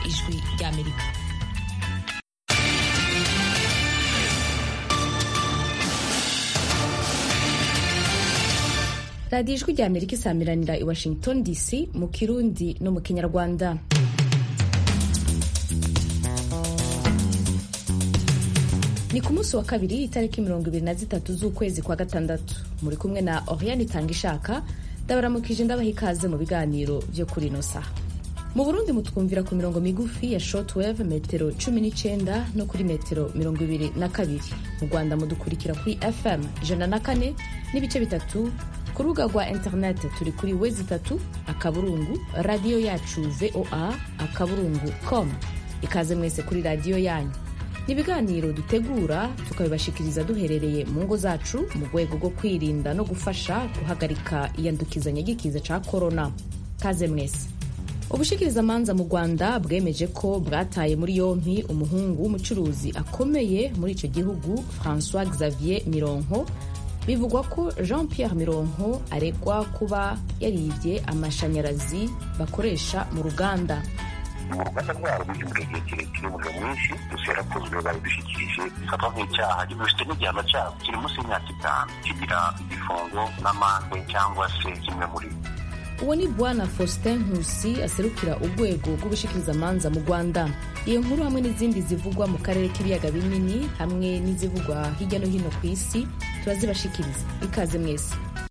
ijwi ry'amerika radiyo ijwi ry'amerika isamiranira i washington dc mu kirundi no mu kinyarwanda ni ku munsi wa kabiri itariki mirongo ibiri na zitatu z'ukwezi kwa gatandatu muri kumwe na oriane itanga ishaka ndabaramukije ndabaha ikaze mu biganiro byo kuri ino saha mu burundi mutwumvira ku mirongo migufi ya shortwave metero cumi n'icyenda no kuri metero mirongo ibiri na kabiri mu rwanda mudukurikira kuri fm ijana na kane n'ibice bitatu ku rubuga rwa interineti turi kuri wezi itatu akaburungu radiyo yacu voa akaburungu com ikaze mwese kuri radiyo yanyu ni ibiganiro dutegura tukabibashikiriza duherereye mu ngo zacu mu rwego rwo kwirinda no gufasha guhagarika iyandukizanya ry'ikiza cya korona kaze mwese ubushikirizamanza mu rwanda bwemeje ko bwataye muri yompi umuhungu w'umucuruzi akomeye muri icyo gihugu francois xavier mironko bivugwa ko jean pierre mironko aregwa kuba yaribye amashanyarazi bakoresha mu ruganda mu ruganda rwabo rw'igihugu igihe kirekire umuriro mwinshi gusa yarakozwe babidushyikirije bifatwa nk'icyaha gifite n'igihano cyabo kiri munsi y'imyaka itanu kigira igifungo n'amande cyangwa se kimwe muri uwo ni bwana faustin nkusi aserukira urwego rw'ubushikirizamanza mu rwanda iyo nkuru hamwe n'izindi zivugwa mu karere k'ibiyaga binini hamwe n'izivugwa hirya no hino ku isi turazibashikiriza ikaze mwese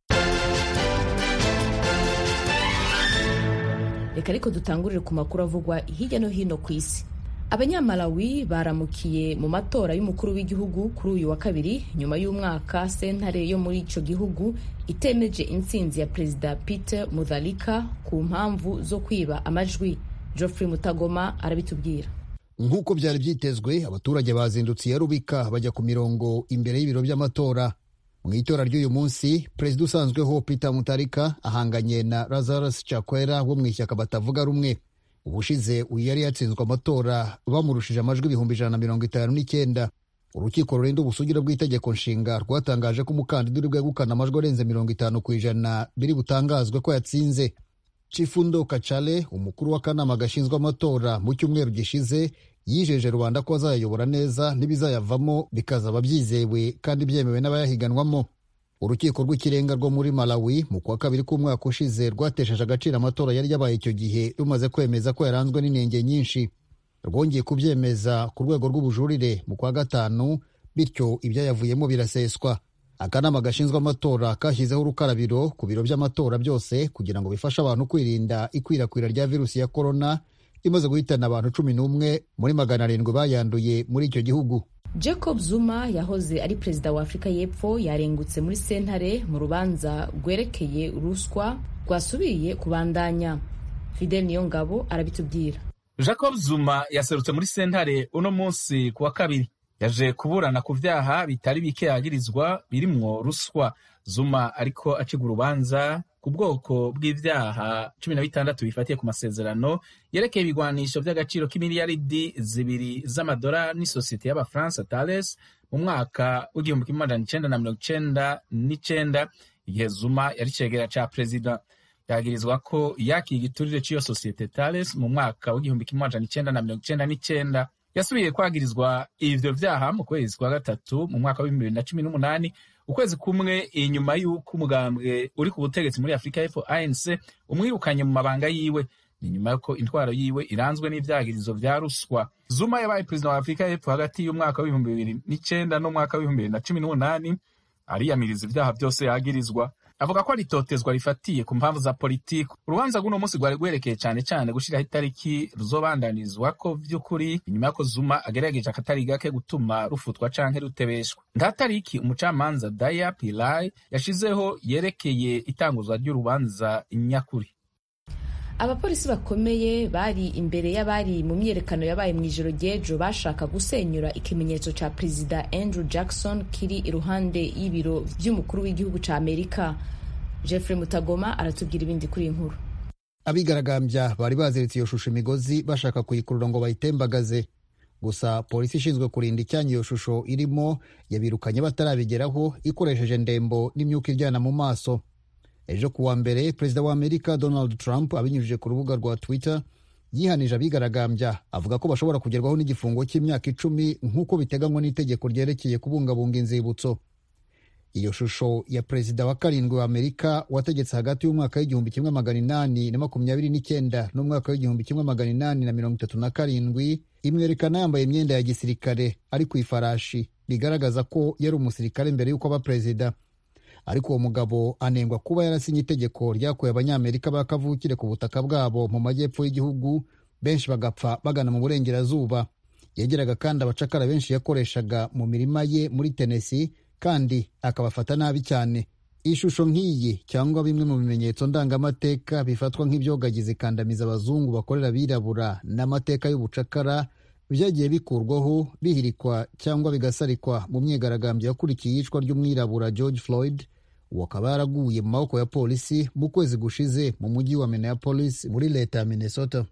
reka ariko dutangurire ku makuru avugwa hirya no hino ku isi abanyamalawi baramukiye mu matora y'umukuru w'igihugu kuri uyu wa kabiri nyuma y'umwaka sentare yo muri icyo gihugu itemeje intsinzi ya perezida peter mutharika ku mpamvu zo kwiba amajwi geoffrey mutagoma arabitubwira nk'uko byari byitezwe abaturage bazindutse iya rubika bajya ku mirongo imbere y'ibiro by'amatora mu itora ry'uyu munsi perezida usanzweho peter mutarika ahanganye na lazarus chakwera wo mu ishyaka batavuga rumwe ubushize uyu yari yatsinzwe amatora bamurushije amajwi ibihumbi ijana na mirongo itanu n'icyenda urukiko rurinda ubusugire bw'itegeko nshinga rwatangaje ko umukandida uri bwegukana amajwi arenze mirongo itanu ku ijana biri butangazwe ko yatsinze chifundo kacale umukuru w'akanama gashinzwe amatora mu cyumweru gishize yijeje rubanda ko azayayobora neza n'ibizayavamo bikazaba byizewe kandi byemewe n'abayahiganwamo urukiko rw'ikirenga rwo muri malawi mu kwa kabiri k'umwaka ushize rwatesheje agaciro amatora yari yabaye icyo gihe rumaze kwemeza ko yaranzwe n'inenge nyinshi rwongeye kubyemeza ku rwego rw'ubujurire mu kwa gatanu bityo ibyayavuyemo biraseswa akanama gashinzwe amatora kashyizeho urukarabiro ku biro by'amatora byose kugira ngo bifashe abantu kwirinda ikwirakwira rya virusi ya korona imaze guhitana abantu cumi n'umwe muri magana arindwi bayanduye muri icyo gihugu jacob zuma yahoze ari perezida wa afurika y'epfo yarengutse muri sentare mu rubanza rwerekeye ruswa rwasubiye kubandanya fidel niyongabo arabitubwira jacob zuma yaserutse muri sentare uno munsi ku wa kabiri yaje kuburana ku vyaha bitari bike yagirizwa birimwo ruswa zuma ariko aciga urubanza ku bwoko bw'ivyaha cumi na bitandatu bifatiye ku masezerano yerekeye ibigwanisho vy'agaciro k'imiliyaridi zibiri z'amadolari n'isosiyete y'abafaransa Thales mu mwaka w'igihumbi kimwe amajana icenda na mirongo icenda n'icenda igihe zuma yari cegera ca perezida yagirizwa ko yakiye igiturire c'iyo sosiyete Thales mu mwaka w'igihumbi kimwe amajana icenda na mirongo icenda n'icenda yasubiye kwagirizwa ivyo vyaha mu kwezi kwa gatatu mu mwaka w'ibihumbi bibiri na cumi n'umunani ukwezi kumwe inyuma y'uko umugambwe uri ku butegetsi muri afurika y'epfo anc umwirukanye mu mabanga yiwe ni nyuma y'uko intwaro yiwe iranzwe n'ivyagirizo vya ruswa zuma yabaye perezida wa afurika y'epfo hagati y'umwaka w'ibihumbi bibiri n'icenda n'umwaka w'ibihumbi bibiri na cumi n'umunani ariyamiriza ivyaha vyose yagirizwa avuga ko ari itotezwa rifatiye ku mpamvu za politiki urubanza rw'uno munsi rwari rwerekeye cane cane gushiraho itariki ruzobandanizwako vy'ukuri inyuma y'uko zuma agerageje akatari gake gutuma rufutwa canke rutebeshwa nta tariki umucamanza daya pilai yashizeho yerekeye itanguzwa ry'urubanza nyakuri abapolisi bakomeye bari imbere y'abari mu myiyerekano yabaye mu ijoro ry'ejo bashaka gusenyura ikimenyetso ca perezida andrew jackson kiri iruhande y'ibiro vy'umukuru w'igihugu ca amerika jeffrey mutagoma aratubwira ibindi kuri iyi nkuru abigaragambya bari baziritse iyo shusho imigozi bashaka kuyikurura ngo bayitembagaze gusa polisi ishinzwe kurinda icyanya iyo shusho irimo yabirukanye batarabigeraho ikoresheje ndembo n'imyuka iryana mu maso ejo ku wa mbere perezida wa amerika donald trump abinyujije ku rubuga rwa twitter yihanije abigaragambya avuga ko bashobora kugerwaho n'igifungo cy'imyaka icumi nk'uko biteganywa n'itegeko ryerekeye kubungabunga inzibutso iyo shusho ya perezida wa karindwi wa amerika wategetse hagati y'umwaka w'igihumbi kimwe magana inani na makumyabiri n'icyenda n'umwaka w'igihumbi kimwe magana inani na mirongo itatu na karindwi imwerekana yambaye imyenda ya gisirikare ari ku ifarashi bigaragaza ko yari umusirikare mbere y'uko aba perezida ariko uwo mugabo anengwa kuba yarasinye itegeko ryakuye abanyamerika ba kavukire ku butaka bwabo mu majyepfo y'igihugu benshi bagapfa bagana mu burengerazuba yageraga kandi abacakara benshi yakoreshaga mu mirima ye muri tenesi kandi akabafata nabi cyane ishusho nk'iyi cyangwa bimwe mu bimenyetso ndangamateka bifatwa nk'ibyogagiza ikandamiza abazungu bakorera abirabura n'amateka y'ubucakara byagiye bikurwaho bihirikwa cyangwa bigasarikwa mu myigaragambyo yakurikiye iyicwa ry'umwirabura george floyd uwo akaba yaraguye mu maboko ya polisi mu kwezi gushize mu mujyi wa minneapolis muri leta ya minnesota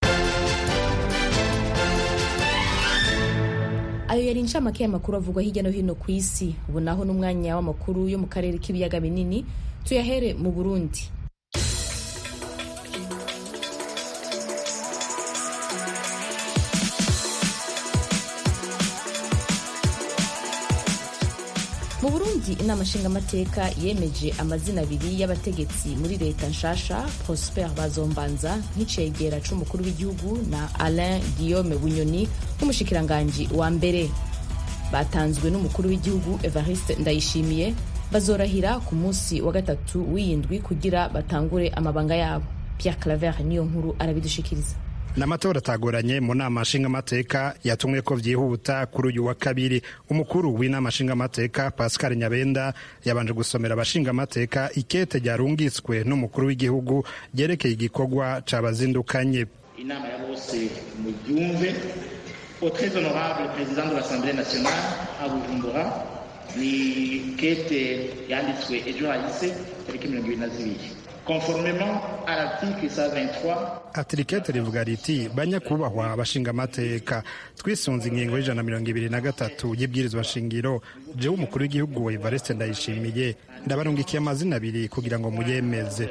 ayo yari inshamake y'amakuru avugwa hirya no hino ku isi ubu naho n'umwanya w'amakuru yo mu karere k'ibiyaga binini tuyahere mu burundi mu burundi inama nshingamateka yemeje amazina abiri y'abategetsi muri leta nshasha prosper bazombanza nk'icegera c'umukuru w'igihugu na alain guillaume bunyoni nk'umushikiranganji wa mbere batanzwe n'umukuru w'igihugu evariste ndayishimiye bazorahira ku munsi wa gatatu w'iyindwi kugira batangure amabanga yabo pierre claver niyo nkuru arabidushikiriza n'amatora atagoranye mu nama nshingamateka yatumwe ko byihuta kuri uyu wa kabiri umukuru w'inama nshingamateka pascal nyabenda yabanje gusomera abashingamateka ikete ryarungitswe n'umukuru w'igihugu ryerekeye igikorwa cabazindukanye inama ya bose mubyumve au très honorable président de l'assemblée nationale à bujumbura ni kete yanditswe ejo hahise tariki mirongo ibiri na zibiri conformément à l'article 123 atirikete rivuga riti banyakubahwa abashingamateka twisunze ingingo y'ijana na mirongo ibiri na gatatu y'ibwirizwa shingiro jewe umukuru w'igihugu evariste ndayishimiye ndabarungikiye amazina abiri kugira ngo muyemeze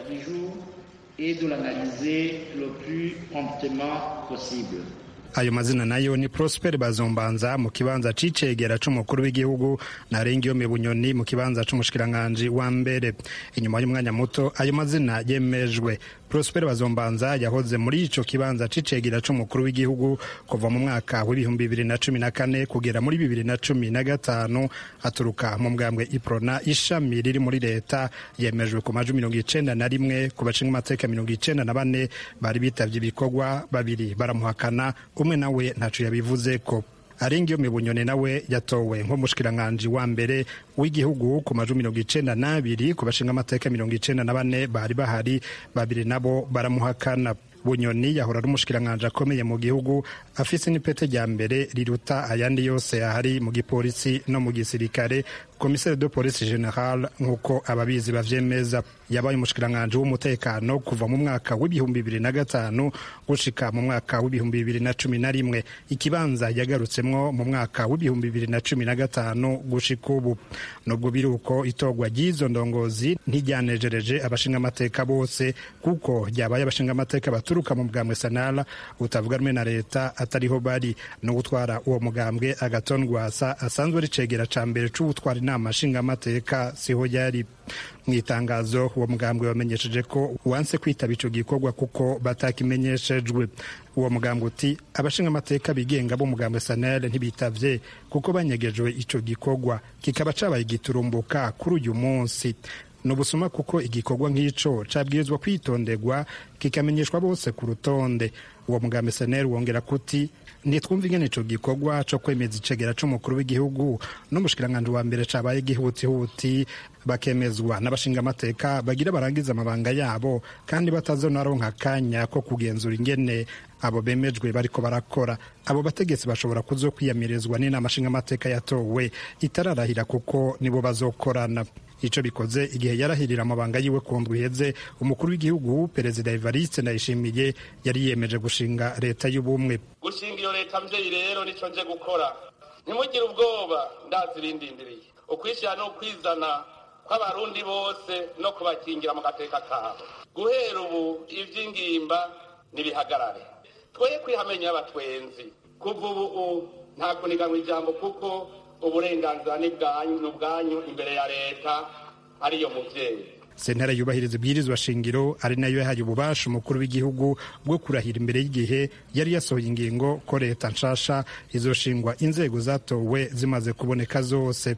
et de l'analyser le plus promptement possible ayo mazina nayo ni prosper bazombanza mu kibanza c'icegera c'umukuru w'igihugu na rengiyome bunyoni mu kibanza c'umushikiranganji wa mbere inyuma y'umwanya muto ayo mazina yemejwe prosper bazombanza yahoze muri ico kibanza c'icegera c'umukuru w'igihugu kuva mu mwaka w'ibihumbi bibiri na cumi na kane kugera muri bibiri na cumi na gatanu aturuka mu mbwambwe iprona ishami riri muri leta yemejwe ku majwi mirongo icenda na rimwe ku bashinga amateka mirongo icenda na bane bari bitavye ibikorwa babiri baramuhakana umwe nawe ntaco yabivuze ko arengiyo mibunyone nawe yatowe nk'umushikiranganji wa mbere w'igihugu ku majwi mirongo icenda n'abiri ku bashinga amateka mirongo icenda na bane bari bahari babiri nabo baramuhakana bunyoni yahora ari umushikiranganji akomeye mu gihugu afise n'ipete rya mbere riruta ayandi yose yahari mu gipolisi no mu gisirikare komiseri de polisi general nk'uko ababizi bavyemeza yabaye umushikiranganji w'umutekano kuva mu mwaka w'ibihumbi bibiri na gatanu gushika mu mwaka w'ibihumbi bibiri na cumi na rimwe ikibanza yagarutsemwo mu mwaka w'ibihumbi bibiri na cumi na gatanu gushika ubu nubwo biri uko itorwa ry'izo ndongozi ntiryanejereje abashingamateka bose kuko ryabaye abashingamateka baturuka mu bwambwe sanara utavuga rumwe na leta atariho bari no gutwara uwo mugambwe agaton rwasa asanzwe ari cegera ca mbere c'uwutwara inama nshingamateka siho yari mu itangazo uwo mugambwe wamenyesheje ko wanse kwitaba ico gikorwa kuko batakimenyeshejwe uwo mugambwe uti abashingamateka bigenga b'umugambwe sanel ntibitavye kuko banyegejwe ico gikorwa kikaba cabaye giturumbuka kuri uyu munsi ni ubusuma kuko igikorwa nk'ico cabwirizwa kwitonderwa kikamenyeshwa bose ku rutonde uwo mugambi seneri wongera kuti ntitwumva ingene ico gikorwa co kwemeza icegera c'umukuru w'igihugu n'umushikiranganji wa mbere cabaye igihutihuti bakemezwa n'abashingamateka bagira barangiza amabanga yabo kandi batazonaronka akanya ko kugenzura ingene abo bemejwe bariko barakora abo bategetsi bashobora kuzo kwiyamirizwa n'inama nshingamateka yatowe itararahira kuko nibo bazokorana ico bikoze igihe yarahirira amabanga yiwe ku ndwi iheze umukuru w'igihugu perezida evariste ndayishimiye yari yiyemeje gushinga leta y'ubumwe gushinga iyo leta mvyeyi rero nico nje gukora ntimugire ubwoba ndazirindindiriye ukwishyira no kwizana kw'abarundi bose no kubakingira mu gateka kabo guhera ubu ivy'ingimba nibihagarare twoye kwihamenya abatwenzi kuva ubu nta kuniganwa ijambo kuko uburenganzira ni ubwanyu imbere ya leta ariyo muvyeyi sentare yubahiriza ibwirizwa shingiro ari nayo yahaye ububasha umukuru w'igihugu bwo kurahira imbere y'igihe yari yasohoye ingingo ko leta nshasha izoshingwa inzego zatowe zimaze kuboneka zose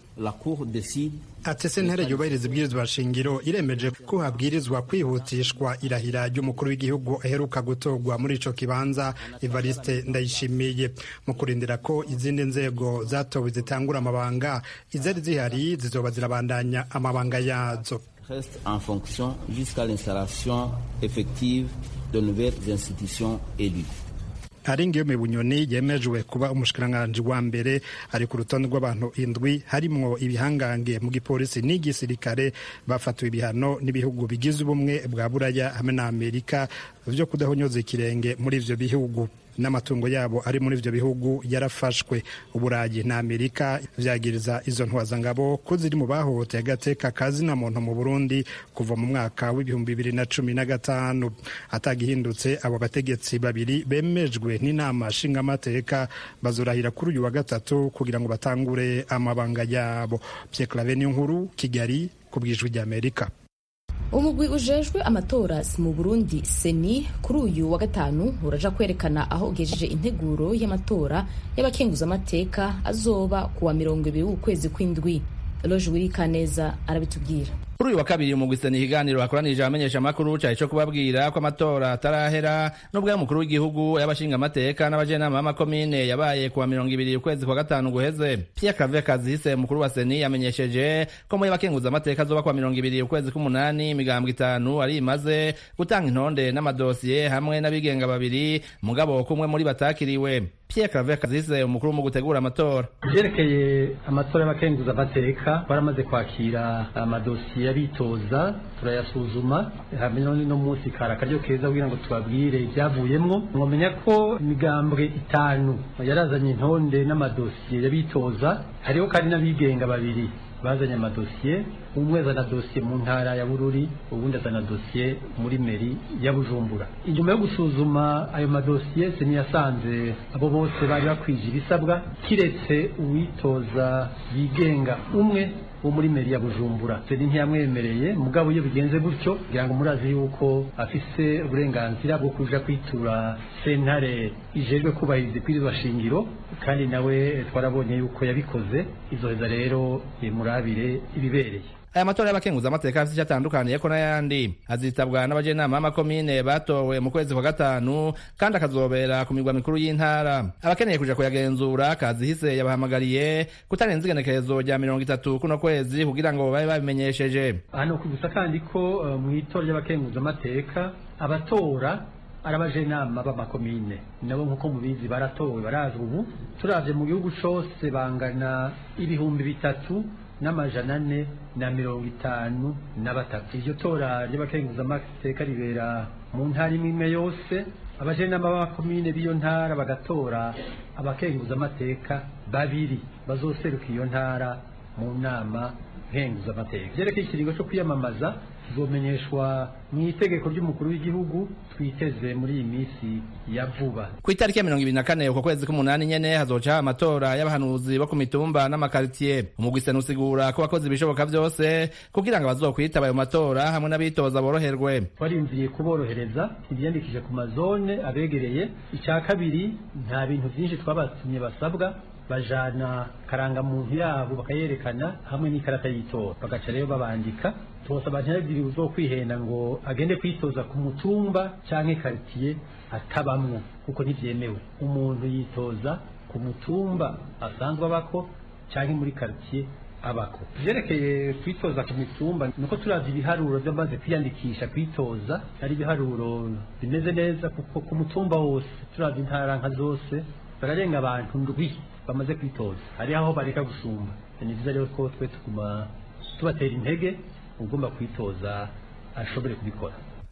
ati sentare yubahiriza ibwirizwa shingiro iremeje ko habwirizwa kwihutishwa irahira ry'umukuru w'igihugu aheruka gutorwa muri ico kibanza evariste ndayishimiye mu kurindira ko izindi nzego zatowe zitangura amabanga izari zihari zizoba zirabandanya amabanga yazo reste en fonction jusqu'à l'installation effective de nouvelles institutions élues. Aringiyo Bunyoni yemejwe kuba umushikiranganji wa mbere ari ku rutonde rw'abantu indwi harimwo ibihangange mu gipolisi n'igisirikare bafatiwe ibihano n'ibihugu bigize ubumwe bwa buraya hamwe na Amerika vyo kudahonyoza ikirenge muri ivyo bihugu n'amatungo yabo ari muri ivyo bihugu yarafashwe uburayi na amerika vyagiriza izo ntwazangabo ko ziri mu bahohoteye agateka kazina muntu mu burundi kuva mu mwaka w'ibihumbi bibiri na cumi na gatanu atagihindutse abo bategetsi babiri bemejwe n'inama nshingamateka bazorahira kuri uyu wa gatatu kugira ngo batangure amabanga yabo pierre clave nkuru kigali ku bwijwi ry'amerika umugwi ujejwe amatora mu burundi seni kuri uyu wa gatanu uraja kwerekana aho ugejeje integuro y'amatora y'abakenguzamateka azoba kuwa mirongo ibiri w'ukwezi kw'indwi loje wirikaneza arabitubwira kuri uyu wa kabiri umugwi seni ikiganiro hakoranije abamenyesha amakuru cari co kubabwira ko amatora atarahera n'ubwo y'umukuru w'igihugu y'abashinga amateka n'abajenama b'amakomine yabaye kuwa mirongo ibiri ukwezi kwa gatanu guheze pierre clave kazihise umukuru wa seni yamenyesheje ko muri bakenguza amateka azoba kuwa mirongo ibiri ukwezi k'umunani imigambwe itanu ari imaze gutanga intonde n'amadosiye hamwe n'abigenga babiri mugabo kumwe muri batakiriwe pierre clave kazihise umukuru mu gutegura amatora vyerekeye amatora y'abakenguza amateka baramaze kwakira amadosiye y'abitoza turayasuzuma hamwe none no munsi kari akaryo keza kugira ngo tubabwire ibyavuyemwo mwomenya ko imigambwe itanu yarazanye intonde n'amadosiye y'abitoza hariho kandi n'abigenga babiri bazanye amadosiye umwe azana dosiye mu ntara ya bururi ubundi azana dosiye muri meri ya bujumbura inyuma yo gusuzuma ayo madosiye seni yasanze abo bose bari bakwije ibisabwa kiretse uwitoza yigenga umwe wo muri meri ya bujumbura seni ntiyamwemereye mugabo iyo bigenze gutyo kugira ngo murazi yuko afise uburenganzira bwo kuja kwitura sentare ijejwe kubahiriza ibwirizwa shingiro kandi nawe twarabonye yuko yabikoze izoheza rero murabire ibibereye aya matora y'abakenguza amateka afite icyo atandukaniye ko n'ayandi azitabwa n'abajenama b'amakomine batowe mu kwezi kwa gatanu kandi akazobera ku mirwa mikuru y'intara abakeneye kuja kuyagenzura kazihise yabahamagariye kutarenza igenekerezo rya mirongo itatu kuno kwezi kugira ngo babe babimenyesheje hano kugusa kandi ko uh, mu itora ry'abakenguza amateka abatora ari abajenama b'amakomine nabo nk'uko mubizi baratowe barazwi ubu turavye mu gihugu cose bangana ibihumbi bitatu n'amajana ane na mirongo itanu na batatu iryo tora ry'abakenguzamateka ribera mu ntara imwe imwe yose abajenama b'amakomine b'iyo ntara bagatora abakenguzamateka babiri bazoseruka iyo ntara mu nama nkenguzamateka vyerekeye ikiringo co kwiyamamaza kizomenyeshwa mu itegeko ry'umukuru w'igihugu twiteze muri iyi minsi ya vuba ku itariki ya mirongo ibiri na kane uko kwezi k'umunani nyene hazoca amatora y'abahanuzi bo ku mitumba n'amakaritiye umugwi sena usigura ko wakoze ibishoboka vyose kugira ngo abazokwitaba ayo matora hamwe n'abitoza boroherwe twarinziye kuborohereza ivyiyandikije ku mazone abegereye icya kabiri nta bintu vyinshi twabatumye basabwa bajana karangamuntu yabo bakayerekana hamwe n'ikarata y'itora bagaca rero babandika tubasaba ntihagire uzokwihenda ngo agende kwitoza ku mutumba canke karitiye atabamwo kuko ntivyemewe umuntu yitoza ku mutumba asanzwe abako canke muri karitiye abako vyerekeye kwitoza ku mitumba nuko turavye ibiharuro vyamaze kwiyandikisha kwitoza ari ibiharuro bimeze neza kuko ku mutumba wose turavye intara nka zose bararenga abantu ndwi bamaze kwitoza hari aho bareka gusumba ni vyiza rero ko twe tuguma tubatera intege ugomba kwitoza ashobore kubikora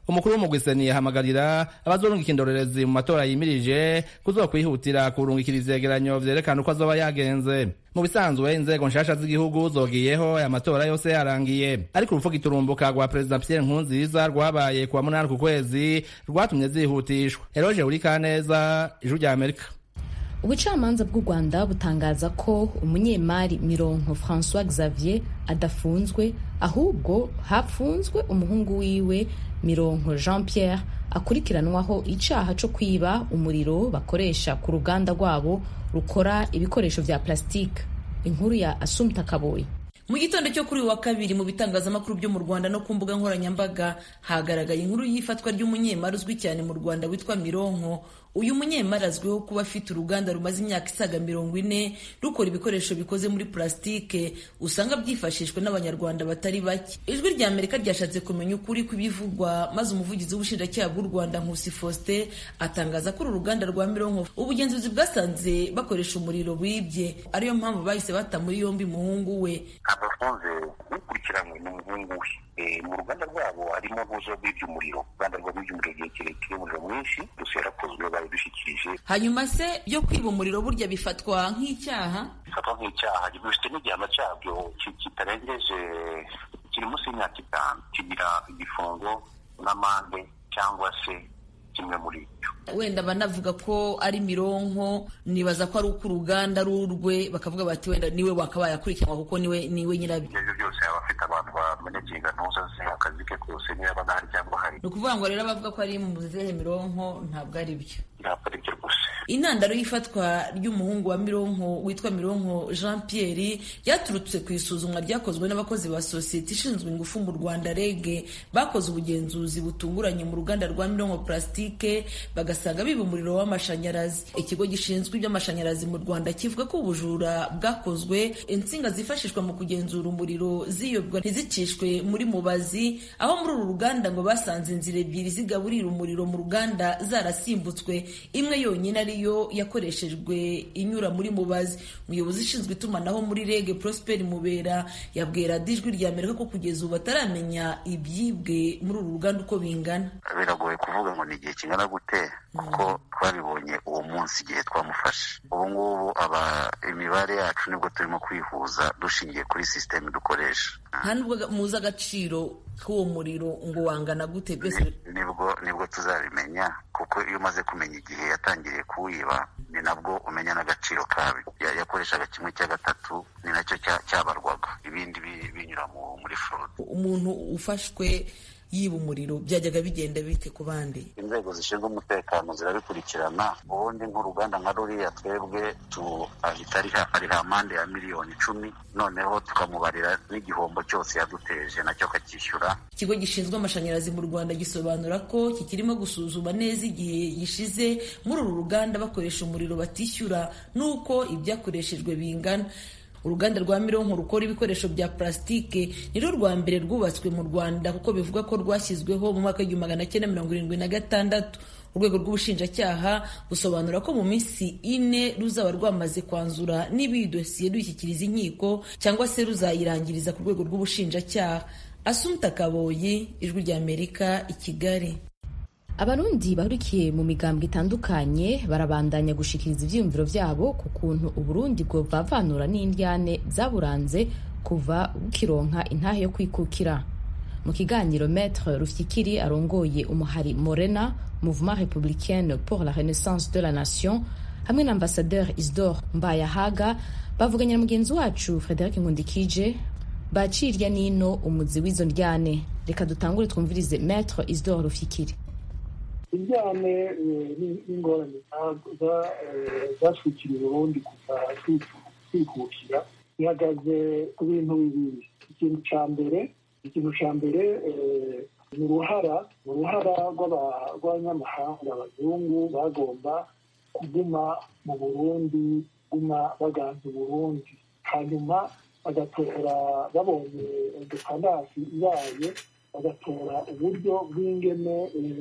umukuru w'umugwiseni yahamagarira abazorungika indorerezi mu matora yimirije kuzokwihutira kurungikira ivyegeranyo vyerekana uko azoba yagenze mu bisanzwe inzego nshasha z'igihugu zogiyeho aya matora yose yarangiye ariko urupfu giturumbuka rwa perezida pierre nkurunziza rwabaye kuwa munani ku kwezi rwatumye zihutishwa eroje urikaneza ijuru rya amerika ubucamanza bw'u rwanda butangaza ko umunyemari mironko francois xavier adafunzwe ahubwo hapfunzwe umuhungu wiwe mironko jean pierre akurikiranwaho icaha co kwiba umuriro bakoresha ku ruganda rwabo rukora ibikoresho vya plastique inkuru ya asumta kaboyi mu gitondo cyo kuri uyu wa kabiri mu bitangazamakuru byo mu rwanda no ku mbuga nkoranyambaga hagaragaye inkuru y'ifatwa ry'umunyemari uzwi cyane mu rwanda witwa mironko uyu munyemari azwiho kuba afite uruganda rumaze imyaka isaga mirongo ine rukora ibikoresho bikoze muri plasitike usanga byifashishwa n'abanyarwanda batari bake ijwi rya amerika ryashatse kumenya ukuri kw'ibivugwa maze umuvugizi w'ubushinjacyaha bw'u rwanda nkusi faustin atangaza ko uru ruganda rwa mironko ubugenzuzi bwasanze bakoresha umuriro wibye ariyo mpamvu bahise bata muri yombi umuhungu we abafunze ukurikiranywe ni umuhungu we mu ruganda rwabo harimo ntuzo bw'ibyo umuriro uruganda rwa bw'ibyo umuriro igihe kirekire umuriro mwinshi gusa yarakozwe babidushyikirije hanyuma se byo kwiba umuriro burya bifatwa nk'icyaha bifatwa nk'icyaha bifite n'igihano cyabyo kitarengeje kiri munsi y'imyaka itanu kigira igifungo n'amande cyangwa se kimwe muri ibyo wenda banavuga ko ari mironko nibaza ko ari uko uruganda rurwe bakavuga bati wenda niwe wakabaye akurikiranwa kuko niwe niwe nyirabyo ibyo byose yaba afite abantu bamenyekeye intuza ze akazi ke kose niba aba ahari cyangwa ahari ni ukuvuga ngo rero abavuga ko ari mu zihe mironko ntabwo ari byo ntabwo ari byo rwose intandaro y'ifatwa ry'umuhungu wa mironko witwa mironko jean pierre ryaturutse ku isuzumwa ryakozwe n'abakozi ba sosiyete ishinzwe ingufu mu rwanda rege bakoze ubugenzuzi butunguranye mu ruganda rwa mironko plastique bagasanga biba umuriro w'amashanyarazi ikigo gishinzwe iby'amashanyarazi mu rwanda kivuga ko ubujura bwakozwe insinga zifashishwa mu kugenzura umuriro ziyobwa ntizicishwe muri mubazi aho muri uru ruganda ngo basanze inzira ebyiri zigaburira umuriro mu ruganda zarasimbutse imwe yonyine ariyo yakoreshejwe inyura muri mubazi umuyobozi ushinzwe itumanaho muri rege prosper mubera yabwira dijwi rya amerika ko kugeza ubu bataramenya ibyibwe muri uru ruganda uko bingana biragoye kuvuga ngo ni igihe kingana gute kuko twabibonye uwo munsi igihe twamufashe ubu ngubu aba imibare yacu nibwo turimo kwihuza dushingiye kuri sisiteme dukoresha nta nubwo muzi agaciro k'uwo muriro ngo wangana gute byose nibwo nibwo tuzabimenya kuko iyo umaze kumenya igihe yatangiriye kuwiba ni nabwo umenya n'agaciro kabyo yakoreshaga kimwe cya gatatu ni nacyo cyabarwaga ibindi binyura muri forode umuntu ufashwe yiba umuriro byajyaga bigenda bite ku bandi inzego zishinzwe umutekano zirabikurikirana ubundi nk'uruganda nka ruriya twebwe ahita ariha amande ya miliyoni icumi noneho tukamubarira n'igihombo cyose yaduteje nacyo akacyishyura ikigo gishinzwe amashanyarazi mu rwanda gisobanura ko kikirimo gusuzuma neza igihe gishize muri uru ruganda bakoresha umuriro batishyura n'uko ibyakoreshejwe bingana uruganda rwa mironko rukora ibikoresho bya plasitike nirwo rwa mbere rwubatswe mu rwanda kuko bivuga ko rwashyizweho mu mwaka w'igihumbi magana cyenda mirongo irindwi na gatandatu urwego rw'ubushinjacyaha busobanura ko mu minsi ine ruzaba rwamaze kwanzura niba iyi dosiye dushyikiriza inkiko cyangwa se ruzayirangiriza ku rwego rw'ubushinjacyaha asumta kaboyi ijwi rya amerika i kigali abarundi bahurikiye mu migambwe itandukanye barabandanya gushikiriza ivyiyumviro vyabo ku kuntu uburundi bwovavanura n'indyane zaburanze kuva bukironka intahe yo kwikukira mu kiganiro maître rufyikiri arongoye umuhari morena mouvement républicaine pour la renaissance de la nation hamwe na ambassadeur isdor mbayahaga bavuganye na mugenzi wacu frederic nkundikije bacirya nino umuzi w'izo ndyane reka dutangure twumvirize maître isdor rufyikiri injyane n'ingorane zatwikira uburundi kuva twikukira ihagaze ku bintu bibiri ikintu cya mbere ikintu cya mbere ni uruhara uruhara rw'abanyamahanga abazungu bagomba kuguma mu burundi guma baganza uburundi hanyuma bagatora babonye depanasi ibaye bagatora uburyo bw'ingene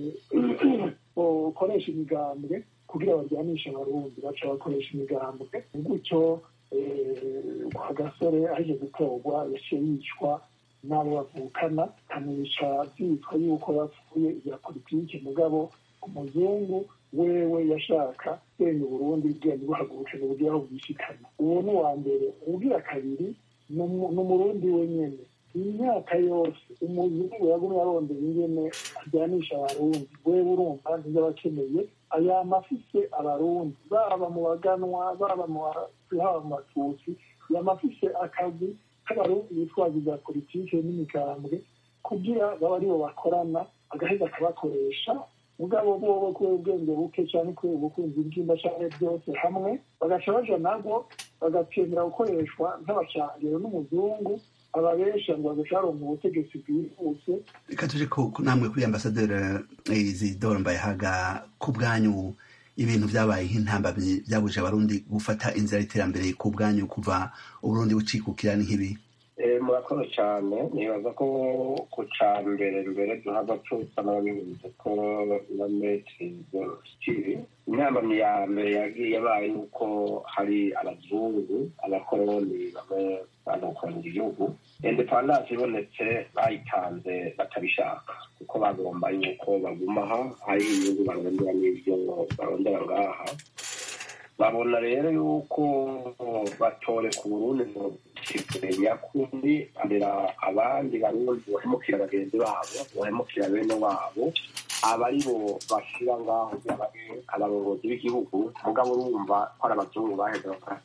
ukoresha imigambwe kugira baryanishe abarundi baca bakoresha imigambwe gutyo kwa gasore aje gutorwa yaciye yicwa n'abo bavukana akamwica byitwa yuko bapfuye ibya politiki mugabo umuzungu wewe yashaka senya uburundi bwenge buhagurukana uburyo aho bwishikana uwo ni uwa mbere ugira kabiri ni umurundi wenyene imyaka yose umuzungu yagumye arondera ingene ajyanisha abarundi wewe urumva ntibyo abakeneye ayama afise abarundi baba mu baganwa baba mu haba mu batutsi yama afise akazi k'abarundi bitwaza ibya politike n'imigambwe kugira baba aribo bakorana agaheza akabakoresha mugabo bobo kubera ubwenge buke cyane kubera ubukunzi bw'imba cyane byose hamwe bagaca baja nabwo bagatemera gukoreshwa nk'abacangiro n'umuzungu ababesha ngo bagacaronka ubutegetsi bwihuse reka tuje ko namwe kuri ambasaderi isidore mbayehaga ku bwanyu ibintu byabaye nk'intambamyi byabuje abarundi gufata inzira y'iterambere ku bwanyu kuva uburundi bucikukira ni nk'ibi murakoze cyane nibaza ko ku cya mbere mbere duhava tusa n'ababivuze ko na metri kiri intambamyi ya mbere yagiye yabaye nuko hari abazungu abakoroni bamwe banakorera igihugu indepandanse ibonetse bayitanze batabishaka kuko bagomba yuko bagumaha hari inyungu barondera n'ibyo barondera ngaha babona rero yuko batore ku burundi ngo nyakundi barera abandi barundi bahemukira bagenzi babo bahemukira bene wabo aba ari bo bashyira ngaho abarongozi b'igihugu mugabo urumva ko ari abazungu baheze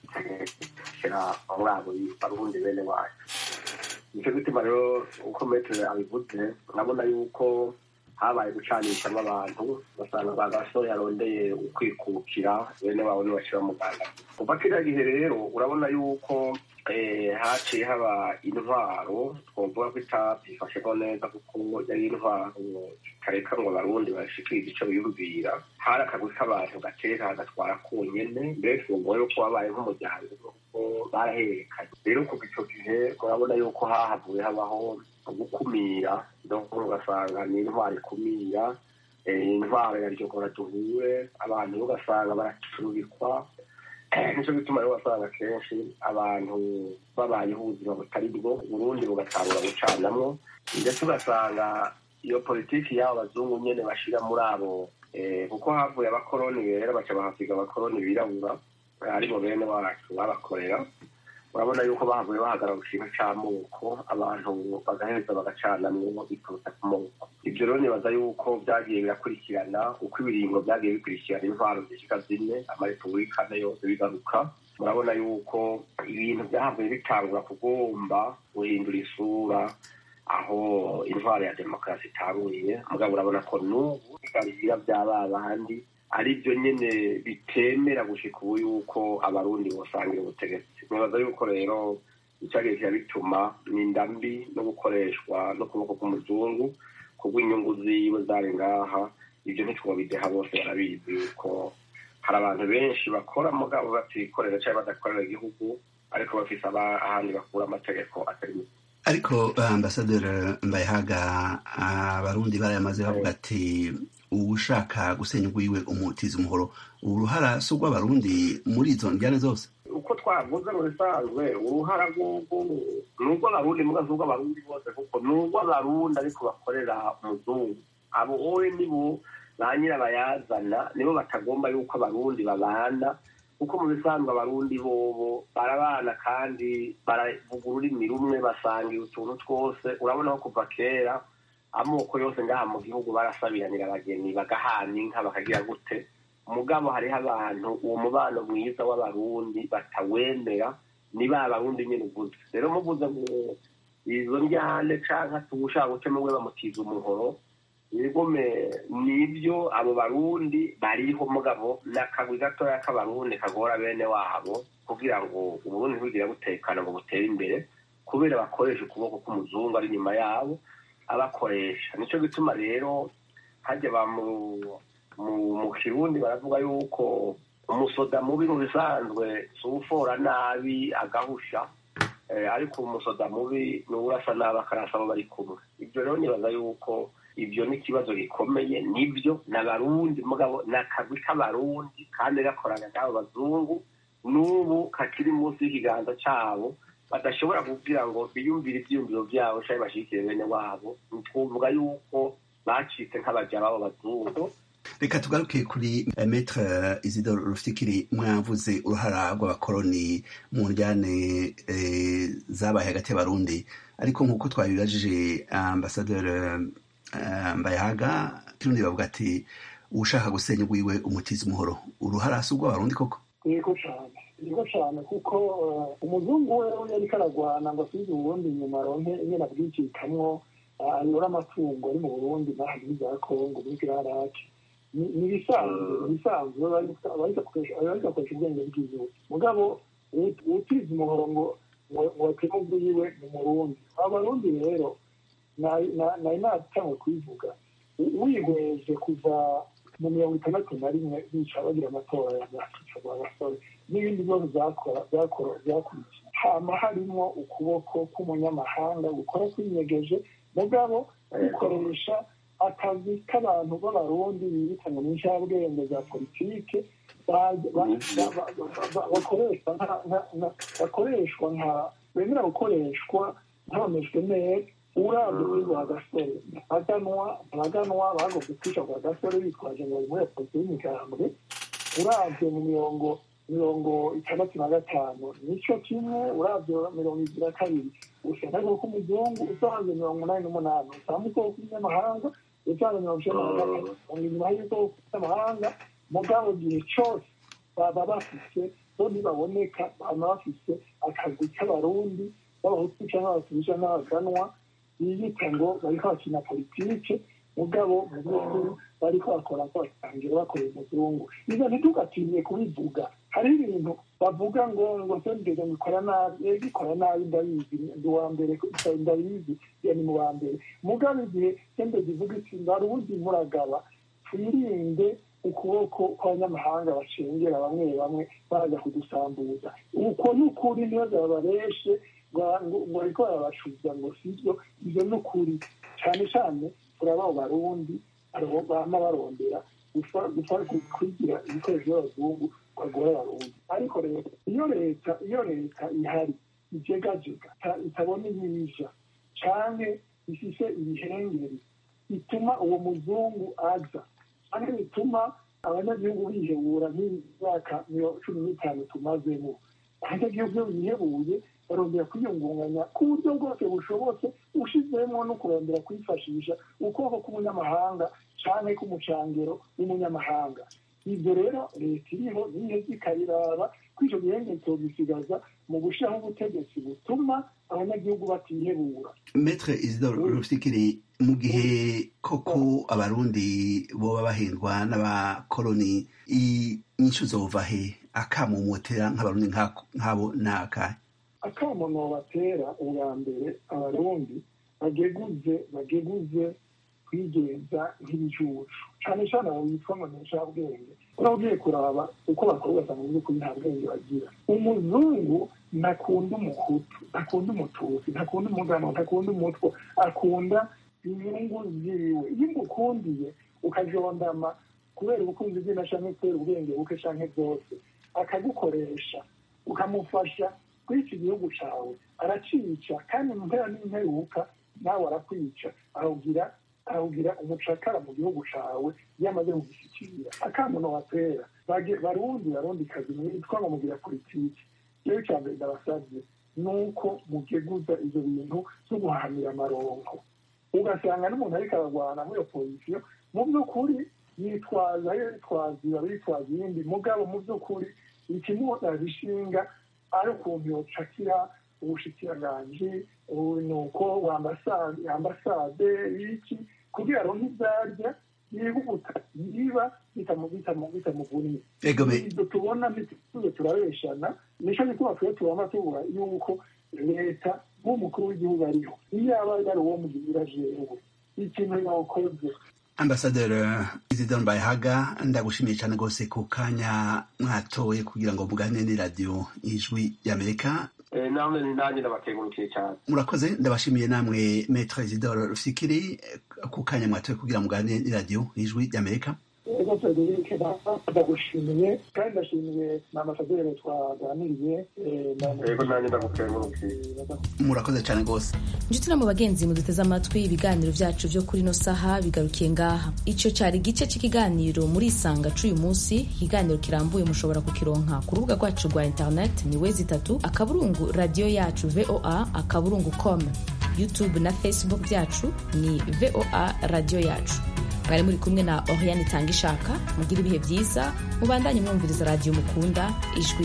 bakatekera muri abo barundi bene wacu nicyo gituma rero uko metero abivuze urabona yuko habaye gucanishamo abantu basanga ba gasore yarondeye ukwikukira bene wabo ntibashyira mu rwanda kuva kiriya gihe rero urabona yuko haciye haba intwaro twavuga ko itabyifasheho neza kuko yari intwaro kareka ngo abarundi bashikirize icyo biyumvira hari akagwi k'abantu gateka hagatwara konyene mbere twumva yuko wabaye nk'umuryango kuko barahererekanye rero kuva icyo gihe urabona yuko hahavuye habaho gukumira ugasanga ni intwaro ikumira intwaro ya ryogora duhure abantu ugasanga baracurubikwa nicyo gituma rero wasanga kenshi abantu babayeho ubuzima butari bwo uburundi bugatangura gucanamwo ndetse ugasanga iyo politiki y'abo bazungu nyene bashira muri abo kuko havuye abakoroni rero baca bahasiga abakoroni birabura aribo bene wacu babakorera urabona yuko bahavuye bahagarara ikintu c'amoko abantu bagaheza bagacanamwo biturutse ku moko ibyo rero nibaza yuko byagiye birakurikirana uko ibiringo byagiye bikurikirana intwaro zishika zine amarepubulika ane yose bigaruka murabona yuko ibintu byahavuye bitangura kugomba guhindura isura aho intwaro ya demokarasi itanguriye mugabo urabona ko n'ubu bigarira byaba bandi ari byo nyine bitemera gushika ubu yuko abarundi bosangira ubutegetsi nibaza yuko rero icyagiye kirabituma ni indambi no gukoreshwa n'ukuboko k'umuzungu kubw'inyungu ziwe zari ngaha ibyo ntitwobideha bose barabizi yuko hari abantu benshi bakora mugabo batikorera cyangwa badakorera igihugu ariko bafise ahandi bakura amategeko atari mu ariko ambasaderi mbayehaga abarundi barayamaze bavuga ati uwushaka gusenya ugwiwe umutiza umuhoro uruhara si urw'abarundi muri izo njyane zose uko twavuze mu bisanzwe uruhara rw'ubwo ni urw'abarundi muga si urw'abarundi bose kuko ni urw'abarundi ariko bakorera umuzungu abo wowe nibo ba nyirabayazana nibo batagomba yuko abarundi babana kuko mu bisanzwe abarundi bobo barabana kandi baravuga ururimi rumwe basangira utuntu twose urabona ko kuva kera amoko yose ngaha mu gihugu barasabiranira abageni bagahana inka bakagira gute mugabo hariho abantu uwo mubano mwiza w'abarundi batawemera ni ba barundi nyine uguze rero muguze izo njyane canke tuwushaka guca mwe bamutiza umuhoro ibigome nibyo abo barundi bariho mugabo n'akagwi gatoya k'abarundi kagora bene wabo kugira ngo uburundi ntibugire butekana ngo butere imbere kubera bakoresha ukuboko k'umuzungu ari inyuma yabo abakoresha nicyo gituma rero hajya ba mu kirundi baravuga yuko umusoda mubi mu bisanzwe si ufora nabi agahusha ariko umusoda mubi ni urasa nabi akarasa abo bari kumwe ibyo rero nibaza yuko ibyo ni ikibazo gikomeye nibyo ni abarundi mugabo ni akagwi k'abarundi kandi gakorana n'abo bazungu n'ubu kakiri munsi y'ikiganza cyabo badashobora kugira ngo biyumvire ivyiyumviro vyabo canke bashigikire bene wabo twovuga yuko bacitse nk'abaja babo bazungu reka tugaruke kuri eh, metre isidore rufikiri mwavuze uruhara rw'abakoroni mu njyane eh, zabaye hagati y'abarundi ariko nk'uko twabibajije ambasaderi uh, mbayahaga kirundi bavuga ati ushaka gusenya ugwiwe umutiza umuhoro uruhara si urw'abarundi koko yego cyane yego cyane kuko uh, umuzungu we yariko aragwana ngo asubize uburundi inyuma aronke ingene abwikikamwo ayora amatungo ari mu burundi n'ahandi muri za kongo muri kirarake ni ibisanzwe ibisanzwe bariko akoresha ubwenge bw'igihugu mugabo utiza umuhoro ngo ngo ateme ubwiwe ni umurundi abarundi rero nari natangwe kubivuga wihweje kuva mu mirongo itandatu na rimwe bica bagira amatora ya byakica rwa gasore n'ibindi bibazo byakurikiye hama harimwo ukuboko k'umunyamahanga gukora kwinyegeje mugabo gukoresha akazi k'abantu b'abarundi bibitanye mu ncabwenge za politike bakoreshwa nka bemera gukoreshwa ntabonejwe neza urabye kuri rwa gasore abaganwa abaganwa bagomba kwica rwa gasore bitwaje ngo bari muri polisi y'imigambwe urabye mu mirongo mirongo itandatu na gatanu nicyo kimwe urabye mirongo ibiri na kabiri usanga ko umuzungu usanze mirongo umunani n'umunani usanga ubwoko bw'inyamahanga usanze mirongo icyenda na gatatu ngo inyuma y'ubwoko bw'amahanga mugabo gihe cyose baba bafise bo ntibaboneka baba bafise akazi k'abarundi b'abahutu cyangwa abatutsi n'abaganwa biyita ngo bariko bakina politike mugabo mu by'ukuri bariko bakora ko batangira bakorera umuzungu ivyo ntitugatinye kubivuga hari ibintu bavuga ngo ngo sendege ngikora nabi ego ikora nabi ndabizi ndi uwa mbere ndabizi ya ni mu wa mbere mugabo igihe sendege ivuga iti ndarundi muragaba twirinde ukuboko kw'abanyamahanga bacengera bamwe bamwe baraza kudusambuza uko ni ukuri ntibaza babareshe ngo bariko barabacuza ngo sivyo ivyo ni ukuri cane cane turaba barundi bama barondera kwigira ibikoresho by'abazungu bagora abarundi ariko rero iyo leta iyo leta ihari ijegajega itabona ibija canke ifise ibihengeri bituma uwo muzungu aza canke bituma abanyagihugu bihebura nk'imyaka cumi n'itanu tumazemo abanyagihugu iyo bihebuye barondera kwiyungunganya ku buryo bwose bushobotse ushizemo no kurondera kwifashisha ukuboko k'umunyamahanga canke k'umucangero w'umunyamahanga ibyo rero leta iriho niheza ikabiraba ko ico gihenge togisigaza mu gushiraho ubutegetsi butuma abanyagihugu batihebura metre isidore rufikiri mu gihe koko abarundi boba bahendwa n'abakoloni inyishu zova he akamumotera nk'abarundi nk'abo n'akahe akamono batera ubwa mbere abarundi bageguze bageguze kwigenza nk'ibicucu cane cane abo bitwa ngo ncabwenge uragiye kuraba uko bakora ugasanga mu by'ukuri nta bwenge bagira umuzungu ntakunda umuhutu ntakunda umututsi ntakunda umugano ntakunda umutwe akunda inyungu ziwe iyo umukundiye ukajondama kubera ubukunzi bwe na canke kubera ubwenge buke canke byose akagukoresha ukamufasha kuri iki gihugu cawe aracica kandi mu mpera n'imperuka nawe arakwica arawugira arawugira umucakara mu gihugu cawe iyo amaze kugishyikira akamuno batera barundi barundi kazi mwitwa ngo mugira politiki rero icya mbere ndabasabye ni uko mugeguza ivyo bintu vyo guhahamira amaronko ugasanga n'umuntu ariko aragwana muri iyo pozisiyo mu by'ukuri yitwaza yo yitwaza iba bitwaza iyindi mugabo mu by'ukuri ikimuhotaza ishinga ari ukuntu yocakira ubushikiranganji nuko ambasade iki kugira aronke ivyarya yihuta yiba bitamuvunnye ibyo tubona ntituze turabeshana nico gituma twe tubama tubura yuko leta nk'umukuru w'igihugu ariho iyo aba ari uwo mugira jewe ikintu yakoze ambasaderi isidore mbayahaga ndagushimiye cyane rwose ku kanya mwatoye kugira ngo mugane ni radiyo ijwi ry'amerika namwe ni nanjye ndabakengurukiye cyane murakoze ndabashimiye namwe metre isidore rufikiri ku kanya mwatoye kugira mugane ni radiyo ijwi ry'amerika ego frederic ndagushimiye kandi ndashimiye na ambasaderi twaganiriye ego nanjye ndagukengurukiye murakoze cyane rwose inshuti no mu bagenzi muduteze amatwi ibiganiro byacu byo kuri ino saha bigarukiye ngaha icyo cyari igice cy'ikiganiro muri isanga c'uyu munsi ikiganiro kirambuye mushobora kukironka ku rubuga rwacu rwa internet ni wezi itatu akaburungu radiyo yacu voa akaburungu com youtube na facebook byacu ni voa radiyo yacu mwari muri kumwe na oriane itanga ishaka mugire ibihe byiza mubandanye mwumviriza radiyo mukunda ijwi